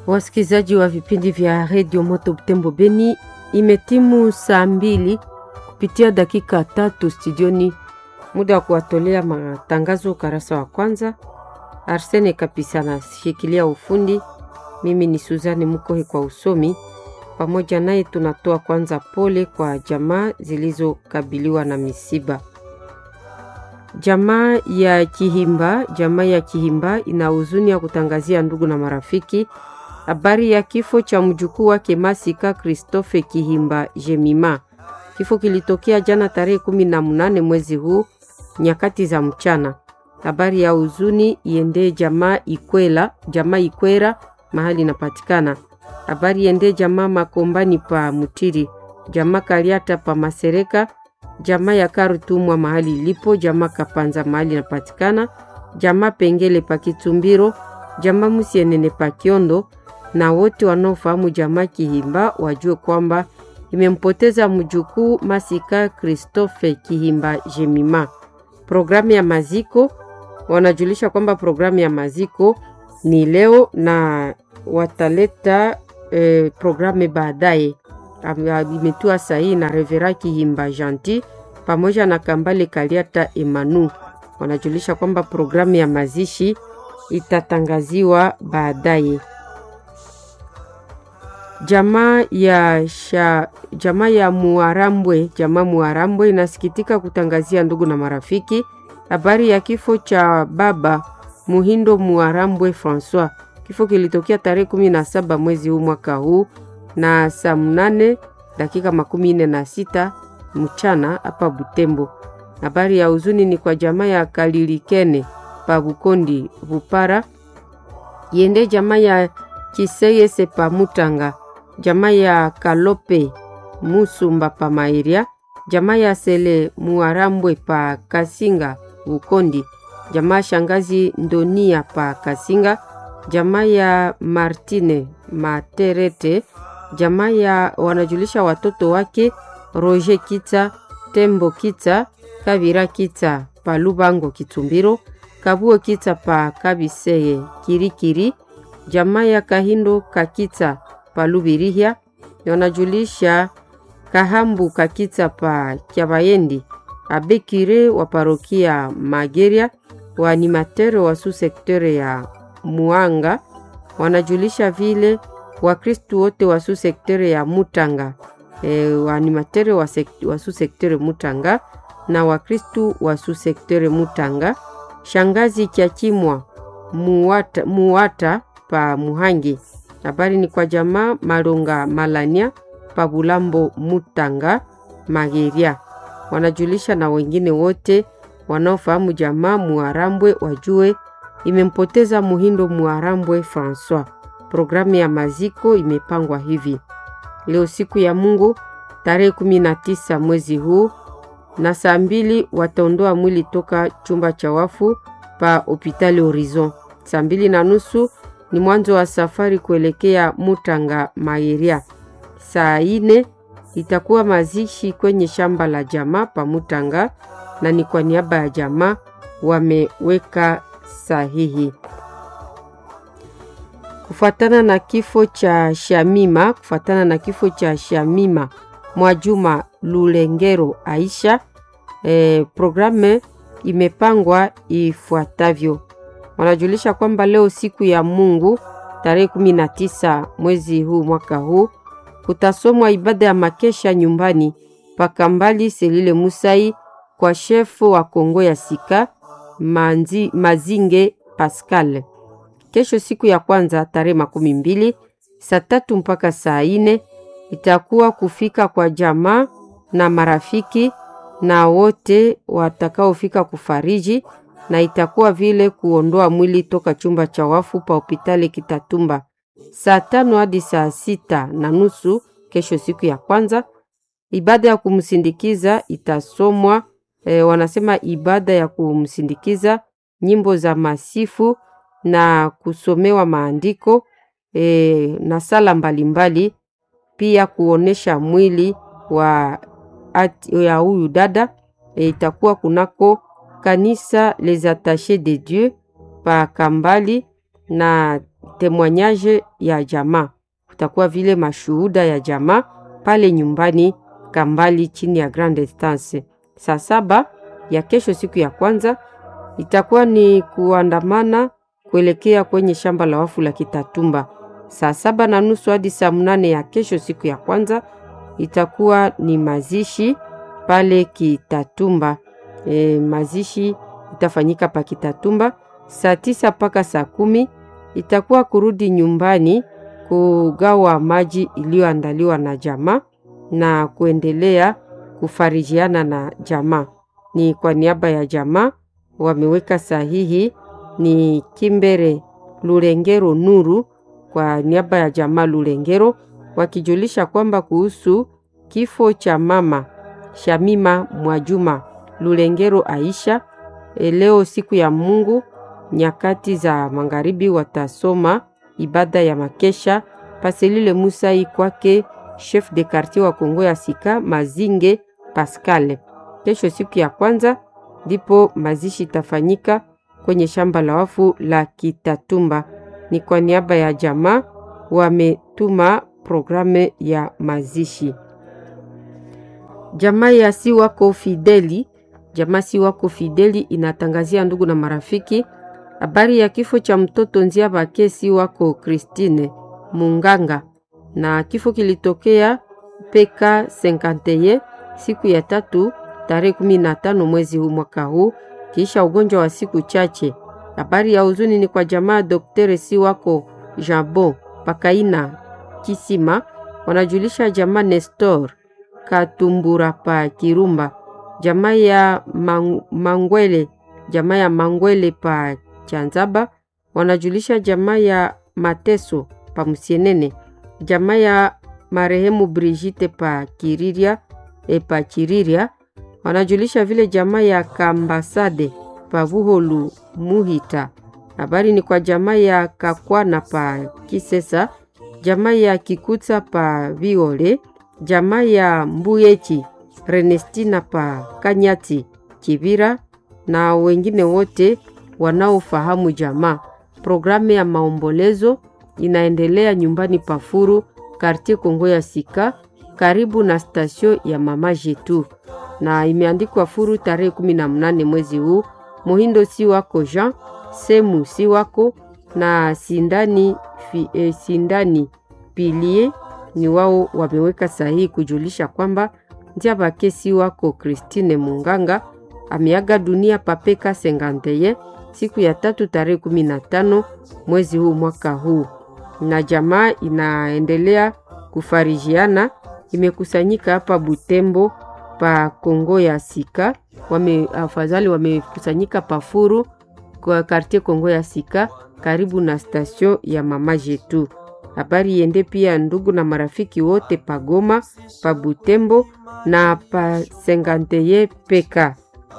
Wasikilizaji wa vipindi vya redio Moto Butembo Beni, imetimu saa mbili kupitia dakika tatu studioni, muda wa kuwatolea matangazo ukarasa wa kwanza. Arsene Kapisa anashikilia ufundi, mimi ni Suzani Mukohe kwa usomi. Pamoja naye tunatoa kwanza pole kwa jamaa zilizokabiliwa na misiba. Jamaa ya Kihimba, jamaa ya Kihimba ina huzuni ya kutangazia ndugu na marafiki habari ya kifo cha mjukuu wake Masika Christophe Kihimba Jemima. Kifo kilitokea jana tarehe kumi na mnane mwezi huu nyakati za mchana. Habari ya huzuni iendee jamaa Ikwela, jamaa Ikwera mahali inapatikana. Habari iendee jamaa Makombani pa Mutiri, jamaa Kaliata pa Masereka, jamaa ya Karutumwa mahali ilipo, jamaa Kapanza mahali inapatikana, jamaa Pengele pa Kitumbiro, jamaa Musienene pa Kiondo na wote wanaofahamu jamaa Kihimba wajue kwamba imempoteza mjukuu Masika Christophe Kihimba Jemima. Programu ya maziko wanajulisha kwamba programu ya maziko ni leo na wataleta eh, programu baadaye. Imetua sahihi na Revera Kihimba Janti pamoja na Kambale Kaliata Emanu. Wanajulisha kwamba programu ya mazishi itatangaziwa baadaye. Jamaa ya sha, jamaa ya Muarambwe, jamaa Muarambwe inasikitika kutangazia ndugu na marafiki habari ya kifo cha baba Muhindo Muarambwe Francois. Kifo kilitokea tarehe kumi na saba mwezi huu mwaka huu na saa mnane dakika makumi nne na sita mchana hapa Butembo. Habari ya huzuni ni kwa jamaa ya Kalilikene pa Bukondi Bupara, yende jamaa ya Kiseyese pa Mutanga, jamaa ya Kalope Musumba pa Mairia, jamaa ya Sele Muarambwe pa Kasinga Bukondi, jamaa shangazi Ndonia pa Kasinga, jamaa ya Martine Materete, jamaa ya wanajulisha watoto wake Roger Kita, Tembo Kita, Kavira Kita pa Lubango Kitumbiro, Kabuo Kita pa Kabiseye Kirikiri, jamaa ya Kahindo Kakita pa Lubirihia, wanajulisha Kahambu Kakita pa Kyabayendi, abekire wa parokia Mageria, waanimatere wa su sektere ya Muanga wanajulisha vile Wakristu wote wa su sektere ya Mutanga e, waanimatere wa, wa su sektere Mutanga na Wakristu wa su sektere Mutanga, shangazi Kyakimwa Muwata, Muwata pa Muhangi. Habari ni kwa jamaa Malonga Malania pa Bulambo Mutanga Mageria. Wanajulisha na wengine wote wanaofahamu jamaa Muarambwe wajue imempoteza Muhindo Muarambwe Francois. Programu ya maziko imepangwa hivi: leo siku ya Mungu tarehe 19 mwezi huu na saa mbili wataondoa mwili toka chumba cha wafu pa hopitali Horizon. Saa mbili na nusu ni mwanzo wa safari kuelekea Mutanga Maeria. Saa ine itakuwa mazishi kwenye shamba la jamaa pa Mutanga, na ni kwa niaba ya jamaa wameweka sahihi. Kufuatana na kifo cha Shamima, kufuatana na kifo cha Shamima Mwajuma Lulengero Aisha, eh, programu imepangwa ifuatavyo. Wanajulisha kwamba leo siku ya Mungu tarehe 19 mwezi huu mwaka huu kutasomwa ibada ya makesha nyumbani Pakambali Selile Musai kwa shefu wa Kongo ya Sika Manzi, Mazinge Pascal. Kesho siku ya kwanza tarehe makumi mbili saa tatu mpaka saa ine itakuwa kufika kwa jamaa na marafiki na wote watakaofika kufariji na itakuwa vile kuondoa mwili toka chumba cha wafu pa hopitali Kitatumba saa tano hadi saa sita na nusu kesho siku ya kwanza. Ibada ya kumsindikiza itasomwa e, wanasema ibada ya kumsindikiza nyimbo za masifu na kusomewa maandiko e, na sala mbalimbali, pia kuonesha mwili wa ya huyu dada e, itakuwa kunako kanisa Les Attachés de Dieu pa Kambali na temwanyaje ya jamaa, kutakuwa vile mashuhuda ya jamaa pale nyumbani Kambali chini ya Grand Estance. Saa saba ya kesho, siku ya kwanza, itakuwa ni kuandamana kuelekea kwenye shamba la wafu la Kitatumba. Saa saba na nusu hadi saa mnane ya kesho, siku ya kwanza, itakuwa ni mazishi pale Kitatumba. E, mazishi itafanyika pa Kitatumba saa tisa mpaka saa kumi itakuwa kurudi nyumbani kugawa maji iliyoandaliwa na jamaa na kuendelea kufarijiana na jamaa. Ni kwa niaba ya jamaa wameweka sahihi ni Kimbere Lulengero Nuru kwa niaba ya jamaa Lulengero, wakijulisha kwamba kuhusu kifo cha mama Shamima Mwajuma Lulengero Aisha. E, leo siku ya Mungu nyakati za magharibi watasoma ibada ya makesha paselile Musai kwake chef de quartier wa Kongo ya Sika Mazinge Pascal. Kesho siku ya kwanza ndipo mazishi itafanyika kwenye shamba la wafu la Kitatumba. Ni kwa niaba ya jamaa wametuma programu ya mazishi. Jamaa ya si wako Fideli, jamaa si wako Fideli inatangazia ndugu na marafiki habari ya kifo cha mtoto Nzia Bake si wako Christine Munganga, na kifo kilitokea peka 51 siku ya tatu tarehe kumi na tano mwezi huu mwaka huu kisha ugonjwa wa siku chache. Habari ya huzuni ni kwa jamaa Dr. si wako Jabo Pakaina Kisima, wanajulisha jamaa Nestor Katumbura pa Kirumba, jamaa ya mang, Mangwele, jamaa ya Mangwele pa Chanzaba, wanajulisha jamaa ya Mateso pa Musienene, jamaa ya marehemu Brigitte pa Kiriria e pa Chiriria, wanajulisha vile jamaa ya Kambasade pa Buholu Muhita. Habari ni kwa jamaa ya Kakwana pa Kisesa, jamaa ya Kikuta pa Viole, jamaa ya Mbuyechi Renestina pa Kanyati Kivira na wengine wote wanaofahamu jamaa. Programu ya maombolezo inaendelea nyumbani Pafuru, kartie Kongo ya Sika, karibu na stasio ya Mama Jetu, na imeandikwa Furu tarehe kumi na mnane mwezi huu. Muhindo si wako Jean Semu si wako na Sindani, fi, eh, Sindani Pilie ni wao wameweka sahihi kujulisha kwamba Ndia Bake si wako Christine Munganga ameaga dunia papeka senganteye siku ya tatu tarehe kumi na tano mwezi huu mwaka huu, na jamaa inaendelea kufarijiana, imekusanyika hapa Butembo pa Kongo ya Sika, wame afadhali wamekusanyika Pafuru kwa kartie Kongo ya Sika karibu na stasio ya Mama Jetu. Habari yende pia ndugu na marafiki wote pa Goma, pa Butembo na pa Senganteye peka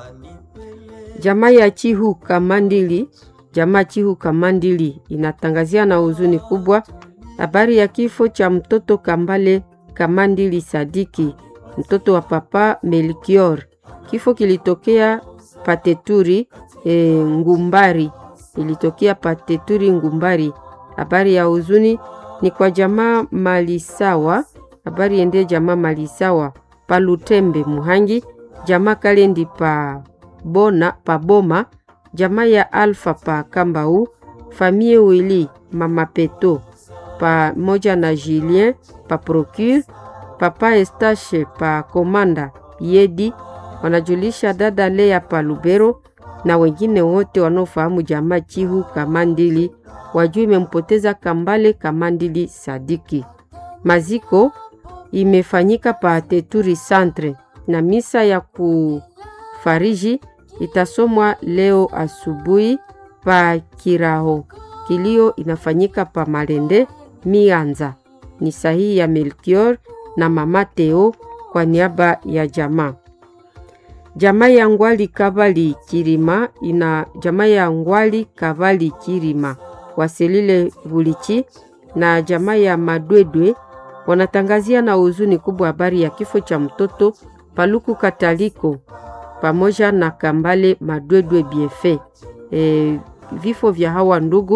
Jamaa ya Chihu Kamandili, jamaa Chihu Kamandili inatangazia na huzuni kubwa habari ya kifo cha mtoto Kambale Kamandili Sadiki, mtoto wa papa Melkior. Kifo kilitokea Pateturi e, Ngumbari, ilitokea Pateturi Ngumbari. Habari ya huzuni ni kwa jamaa Malisawa, habari ende jamaa Malisawa Palutembe Muhangi, jamaa Kalendi pa bona pa Boma, jamaa ya Alfa pa Kambau, famie Wili mama Peto pamoja na Julien pa Procure, papa Estache pa Komanda Yedi, wanajulisha dada Lea pa Lubero na wengine wote wanaofahamu jamaa Chihu Kamandili wajua imempoteza Kambale Kamandili Sadiki. Maziko imefanyika pa Teturi Centre na misa ya kufariji itasomwa leo asubuhi pa Kiraho. Kilio inafanyika pa Malende Mianza. Ni sahihi ya Melchior na mama Teo kwa niaba ya jamaa. Jamaa ya Ngwali Kavali Kirima ina jamaa ya Ngwali Kavali Kirima waselile Bulichi na jamaa ya Madwedwe wanatangazia na huzuni kubwa habari ya kifo cha mtoto Paluku Kataliko pamoja na Kambale Madwedwe Biefe. E, vifo vya hawa ndugu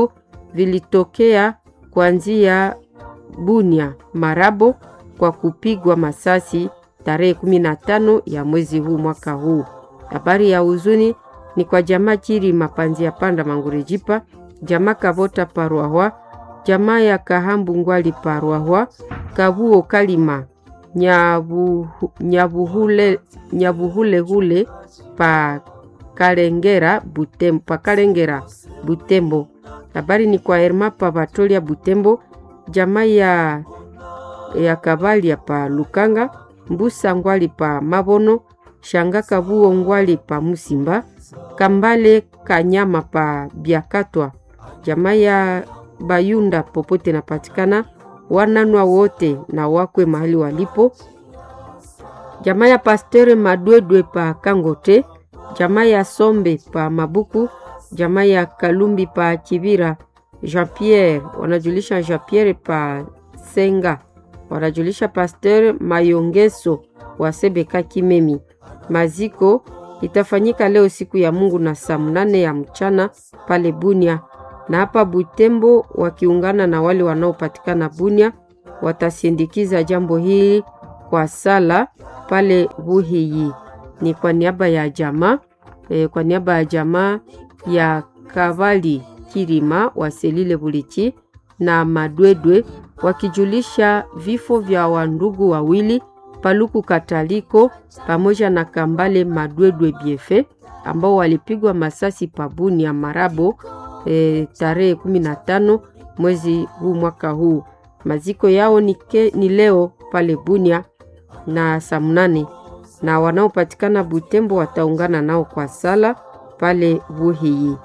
vilitokea kuanzia Bunia Marabo kwa kupigwa masasi tarehe 15 ya mwezi huu mwaka huu. Habari ya huzuni ni kwa jamaa Chiri Mapanzi ya Panda Mangurejipa, jamaa Kavota Parwahwa, jamaa ya Kahambu Ngwali Parwahwa, Kabuo Kalima Nyabu, Nyabuhule, Nyabuhulehule pa Kalengera Butembo, pa Kalengera Butembo. Habari ni kwa Herma pa Batolia Butembo, jamaa ya, ya Kabalia pa Lukanga, Mbusa Ngwali pa Mabono, Shanga Kabuo Ngwali pa Musimba, Kambale Kanyama pa Biakatwa, jamaa ya Bayunda popote napatikana, wananwa wote na wakwe mahali walipo, jamaa ya Pastere Madwedwe pa Kangote, jamaa ya Sombe pa Mabuku, jamaa ya Kalumbi pa Kibira, Jean Pierre wanajulisha Jean Pierre pa Senga, wanajulisha Pasteur Mayongeso wa Sebeka Kimemi. Maziko itafanyika leo siku ya Mungu na saa mnane ya mchana pale Bunia, na hapa Butembo wakiungana na wale wanaopatikana Bunia watasindikiza jambo hili kwa sala pale Buhiyi. Ni kwa niaba ya jamaa e, kwa niaba ya jamaa ya Kavali Kirima wa Selile Bulichi na Madwedwe wakijulisha vifo vya wandugu wawili Paluku Kataliko pamoja na Kambale Madwedwe Biefe ambao walipigwa masasi pabuni ya Marabo e, tarehe 15 mwezi huu mwaka huu. Maziko yao ni, ke, ni leo pale Bunia na saa mnane na wanaopatikana Butembo wataungana nao kwa sala pale Buhiyi.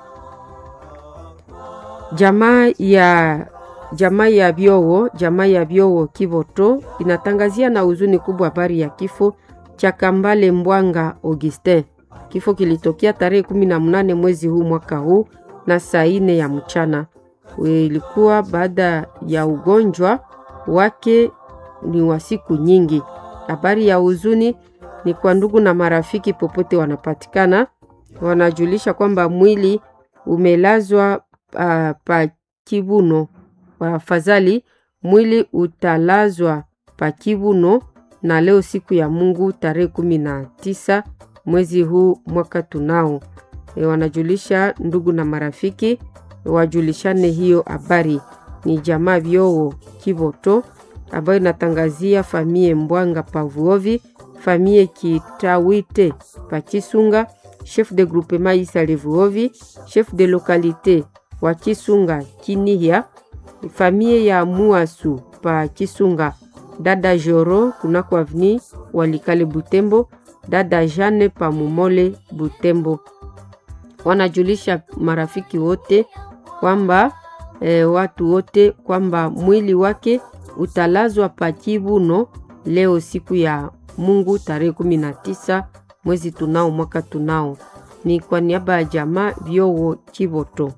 Jamaa ya jamaa ya Byowo, jamaa ya Byowo Kivoto inatangazia na huzuni kubwa habari ya kifo cha Kambale Mbwanga Augustin. Kifo kilitokea tarehe kumi na mnane mwezi huu mwaka huu na saa ine ya mchana. Ilikuwa baada ya ugonjwa wake ni wa siku nyingi. Habari ya huzuni ni kwa ndugu na marafiki popote wanapatikana, wanajulisha kwamba mwili umelazwa uh, pa Kibuno. Wafadhali, mwili utalazwa pa Kibuno na leo siku ya Mungu tarehe kumi na tisa mwezi huu mwaka tunao. E, wanajulisha ndugu na marafiki wajulishane hiyo habari. Ni jamaa Vyowo Kivoto ambayo inatangazia famie Mbwanga Pavuovi, famie Kitawite Pachisunga, chef de groupement Isa Levuovi, chef de localité wa Chisunga Kinihia, famie ya Muasu pa Chisunga, dada Joro kunako avni Walikale Butembo, dada Jane pa Mumole Butembo. Wanajulisha marafiki wote kwamba e, watu wote kwamba mwili wake utalazwa pa Kibuno leo siku ya Mungu tarehe kumi na tisa mwezi tunao mwaka tunao. Ni kwa niaba ya jamaa Vyowo Chivoto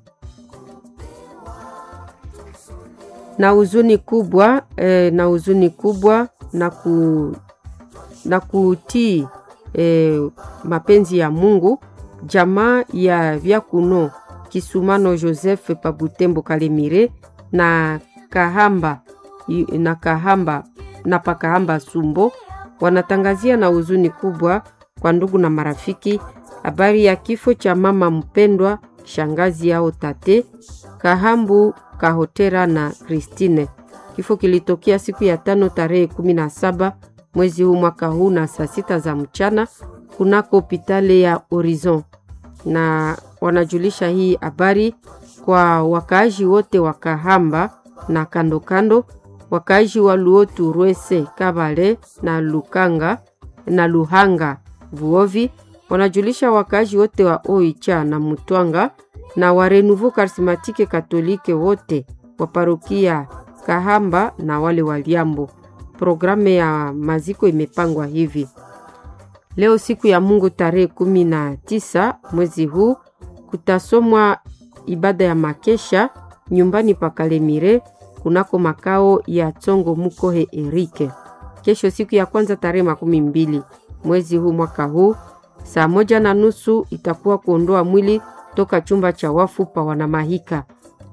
na huzuni kubwa eh, na huzuni kubwa na, ku, na kutii eh, mapenzi ya Mungu. Jamaa ya Vyakuno Kisumano Joseph Pabutembo Kalemire na Kahamba na Kahamba na Pakahamba Sumbo wanatangazia na huzuni kubwa kwa ndugu na marafiki habari ya kifo cha mama mpendwa shangazi yao tate Kahambu Kahotera na Christine. Kifo kilitokea siku ya tano tarehe kumi na saba mwezi huu mwaka huu na saa sita za mchana kunako hopitale ya Horizon, na wanajulisha hii habari kwa wakaaji wote wa Kahamba na kando kando, wakaaji wa Luotu, Rwese, Kabale na Lukanga na Luhanga Vuovi. Wanajulisha wakaaji wote wa Oicha na Mutwanga na wa Renouveau Charismatique Katolike wote wa parokia Kahamba na wale wa Liambo. Programu ya maziko imepangwa hivi: leo siku ya Mungu tarehe kumi na tisa mwezi huu kutasomwa ibada ya makesha nyumbani pa Kalemire kunako makao ya Tsongo Mukohe Erike. Kesho siku ya kwanza tarehe makumi mbili mwezi huu mwaka huu saa moja na nusu itakuwa kuondoa mwili toka chumba cha wafu pa Wanamahika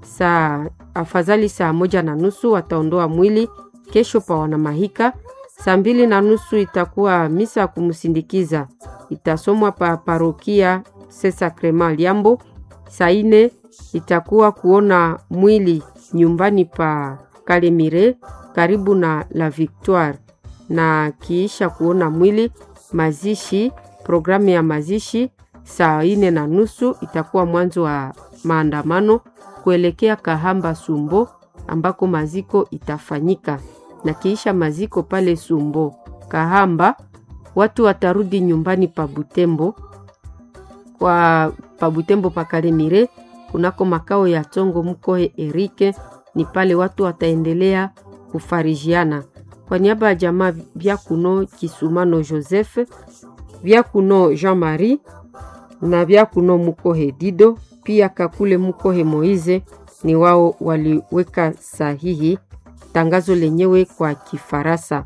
saa afadhali saa moja na nusu wataondoa mwili kesho pa Wanamahika. Saa mbili na nusu itakuwa misa ya kumsindikiza itasomwa pa parokia Sesa Krema Liambo. Saa ine itakuwa kuona mwili nyumbani pa Kalemire karibu na La Victoire, na kiisha kuona mwili mazishi, programu ya mazishi saa ine na nusu itakuwa mwanzo wa maandamano kuelekea Kahamba Sumbo ambako maziko itafanyika, na kiisha maziko pale Sumbo Kahamba, watu watarudi nyumbani pa Butembo kwa pa Butembo pa Kalemire kunako makao ya Tongo Mkohe Erike, ni pale watu wataendelea kufarijiana. Kwa niaba ya jamaa Vyakuno Kisumano Joseph, Vyakuno Jean Marie na Vyakuno Mukohe Dido, pia Kakule Mukohe Moize ni wao waliweka sahihi tangazo lenyewe kwa Kifaransa.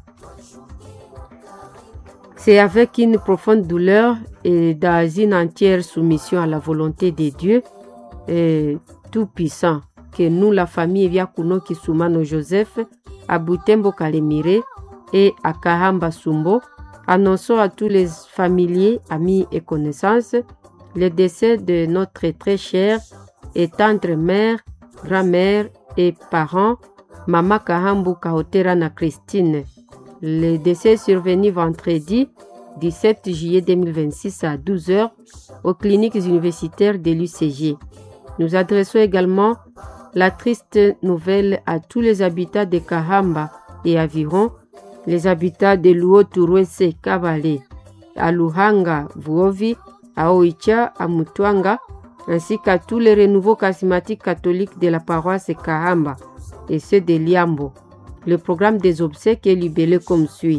C'est avec une profonde douleur et dans une entière soumission à la volonté de Dieu et Tout-Puissant que nous, la famille Vyakuno Kisumano Joseph, à Butembo Kalemire et à Kahamba Sumbo, annonçons à tous les familiers, amis et connaissances le décès de notre très chère et tendre mère, grand-mère et parents, Mama Kahambu Kahoterana Christine. Le décès est survenu vendredi 17 juillet 2026 à 12h aux cliniques universitaires de l'UCG. Nous adressons également la triste nouvelle à tous les habitants de Kahamba et environ, les habitants de Luo Turwese Kabale, à Luhanga Vuovi, à Oicha, à Mutwanga, ainsi qu'à tous les renouveaux charismatiques catholiques de la paroisse Kahamba et ceux de Liambo. Le programme des obsèques est libellé comme suit.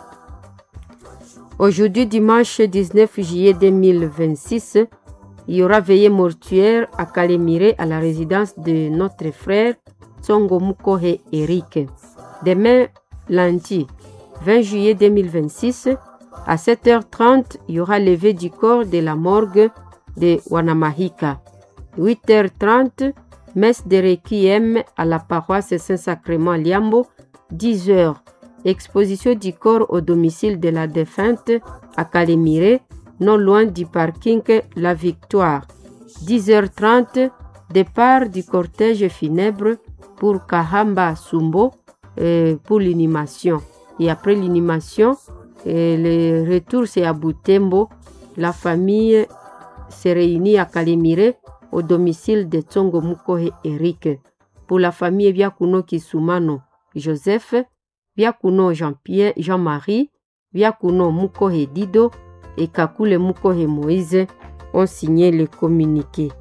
Aujourd'hui, dimanche 19 juillet 2026, il y aura veillée mortuaire à Kalemire à la résidence de notre frère Tsongo Mukohe Eric. Demain, lundi 20 juillet 2026, à 7h30, il y aura levé du corps de la morgue de Wanamahika. 8h30, messe de requiem à la paroisse Saint-Sacrement Liambo. 10h, exposition du corps au domicile de la défunte à Kalemire, non loin du parking La Victoire. 10h30, départ du cortège funèbre pour Kahamba Sumbo euh, pour l'inhumation. Et après l'inhumation, le retour c'est à Butembo. La famille se réunit à Kalemire au domicile de Tsongo Mukohe Eric. Pour la famille Vyakuno Kisumano Joseph, Vyakuno Jean-Pierre, Jean-Marie, Vyakuno Mukohe Dido et Kakule Mukohe Moïse ont signé le communiqué.